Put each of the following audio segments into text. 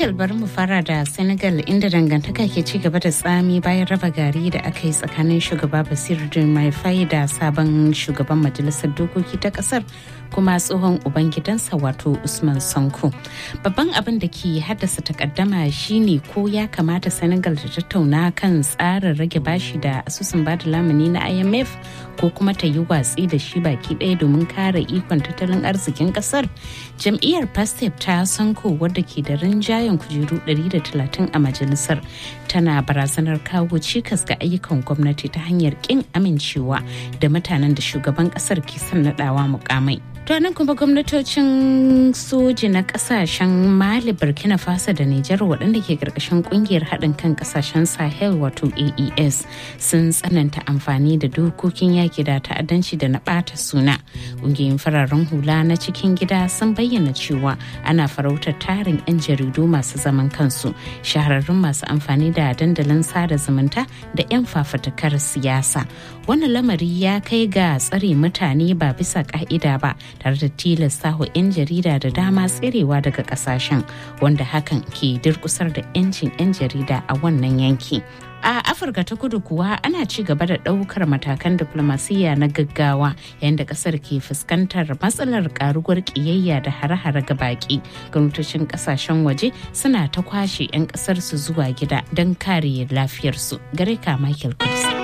Michael bari mu fara da Senegal inda dangantaka ke ci gaba da tsami bayan raba gari da aka yi tsakanin shugaba Basiru Diomaye da sabon shugaban majalisar dokoki ta kasar kuma tsohon ubangidansa wato Usman Sanko. Babban abin da ke haddasa takaddama shine ko ya kamata Senegal ta tattauna kan tsarin rage bashi da asusun bada lamuni na IMF ko kuma ta yi watsi da shi baki ɗaya domin kare ikon tattalin arzikin kasar. Jam'iyyar Pastep ta Sanko wadda ke da rinjayen kujeru 130 a majalisar tana barazanar kawo cikas ga ayyukan gwamnati ta hanyar kin amincewa da mutanen da shugaban kasar ke son nadawa mukamai. To nan kuma gwamnatocin soji na kasashen Mali, Burkina Faso da Nijar waɗanda ke ƙarƙashin ƙungiyar haɗin kan kasashen Sahel wato AES sun tsananta amfani da dokokin yaki da ta'addanci da na ɓata suna. Ƙungiyoyin fararen hula na cikin gida sun bayyana cewa ana farautar tarin 'yan jaridu masu zaman kansu, shahararrun masu amfani da dandalin sada zumunta da 'yan fafatakar siyasa. Wannan lamari ya kai ga tsare mutane ba bisa ƙa'ida ba. tare da tilasta wa 'yan jarida da dama tserewa daga kasashen wanda hakan ke durkusar da 'yancin 'yan jarida a wannan yanki a afirka ta kudu kuwa ana ci gaba da ɗaukar matakan diflomasiyya na gaggawa yayin da ƙasar ke fuskantar matsalar karuwar ƙiyayya da hare-hare ga baƙi gwamnatocin ƙasashen waje suna ta kwashe 'yan ƙasar su zuwa gida don kare lafiyarsu gare ka michael kudusi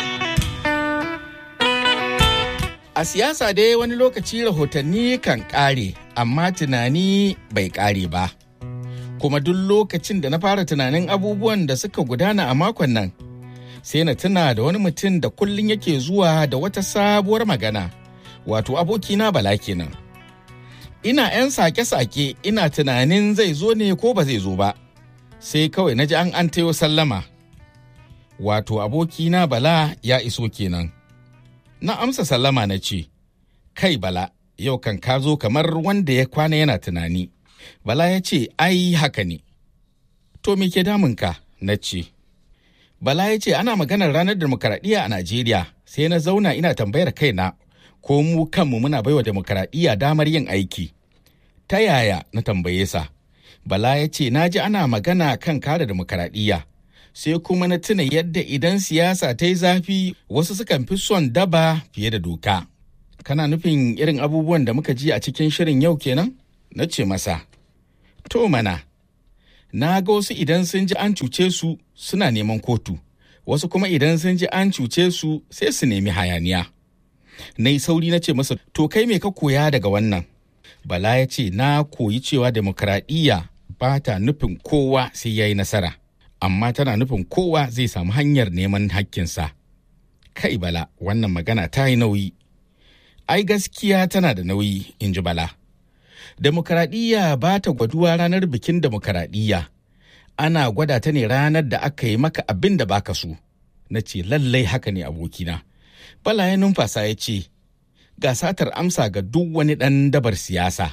A siyasa dai wani lokaci rahotanni kan ƙare, amma tunani bai ƙare ba. Kuma duk lokacin da na fara tunanin abubuwan da suka gudana a makon nan, sai na tuna da wani mutum da kullum yake zuwa da wata sabuwar magana, wato abokina bala kenan. Ina 'yan sake-sake ina tunanin zai zo ne ko ba zai zo ba, sai kawai na ji an an tayo sallama. Wato abokina bala ya iso kenan. na amsa sallama na ce, Kai Bala, yau kan ka zo kamar wanda ya kwana yana tunani. Bala ya ce, Ai, haka ne. To, me ke damunka? Na ce. Bala ya ce, Ana maganar ranar demokaradiyya a Najeriya, sai na zauna ina tambayar kaina, ko mu kanmu muna baiwa demokaradiyya damar yin aiki. Ta yaya na tambaye sa? Bala ya ce, Na ji ana magana kan kare demokaradiyya. sai kuma na tuna yadda idan siyasa ta yi zafi wasu sukan fi son daba fiye da doka. Kana nufin irin abubuwan da muka ji a cikin shirin yau kenan? Na ce masa, To mana, na ga wasu idan sun ji an cuce su suna neman kotu, wasu kuma idan sun ji an cuce su sai su nemi hayaniya. Na yi sauri na ce masa, To kai me ka koya daga wannan? Bala ya ce, Na koyi cewa demokradiyya ba ta nufin kowa sai ya yi nasara. amma tana nufin kowa zai samu hanyar neman hakkinsa. Kai bala, wannan magana ta yi nauyi. Ai gaskiya tana da nauyi, in ji bala. Demokaradiyya ba ta gwaduwa ranar bikin demokaradiyya. Ana gwada ta ne ranar da aka yi maka abin da baka so. Na ce lallai haka ne abokina. Bala ya numfasa ya ce, ga satar amsa ga duk wani ɗan dabar siyasa.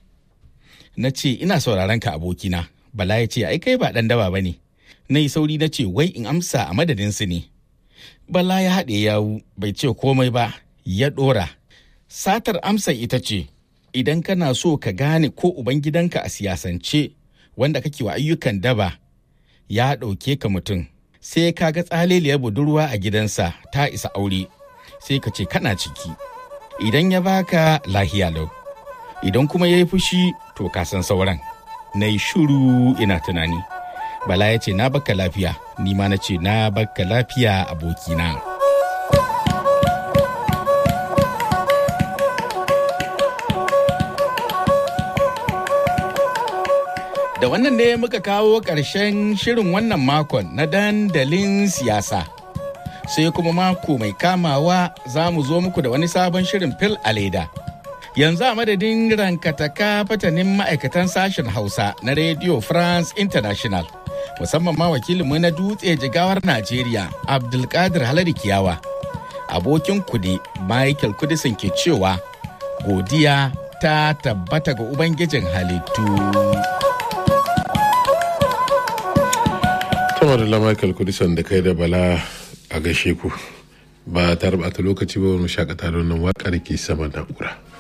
Na ce ina sauraron ka abokina. Bala ya ce ai kai ba ɗan daba ba ne. na yi sauri na ce wai in amsa a madadinsu ne. Bala ya haɗe yawu bai ce komai ba ya ɗora. Satar amsa ita ce, idan kana so ka gane ko Ubangidanka a siyasance wanda kake wa ayyukan daba ya ɗauke ka mutum. Sai ka ga tsaleliyar budurwa a gidansa ta isa aure, sai ka ce kana ciki. Idan ya baka lahiya lau, idan kuma ya yi fushi to ka san sauran. Na yi shuru ina tunani. Bala ya ce na baka lafiya, ni ma na ce na baka lafiya abokina. Da wannan ne muka kawo ƙarshen shirin wannan makon na dandalin siyasa. Sai kuma mako mai kamawa za mu zo muku da wani sabon shirin fil a leda. Yanzu a madadin rankataka fatanin ma'aikatan sashen Hausa na Radio France International. musamman ma wakilinmu na dutse jigawar Najeriya Abdulkadir Halari Kiyawa. Abokin kude Michael Kudisin ke cewa godiya ta tabbata ga Ubangijin halittu. Kamar da Michael Kudisan da kai da Bala a gashe ku ba ta rabata lokaci ba wani shakata don nan waƙar ke sama na'ura.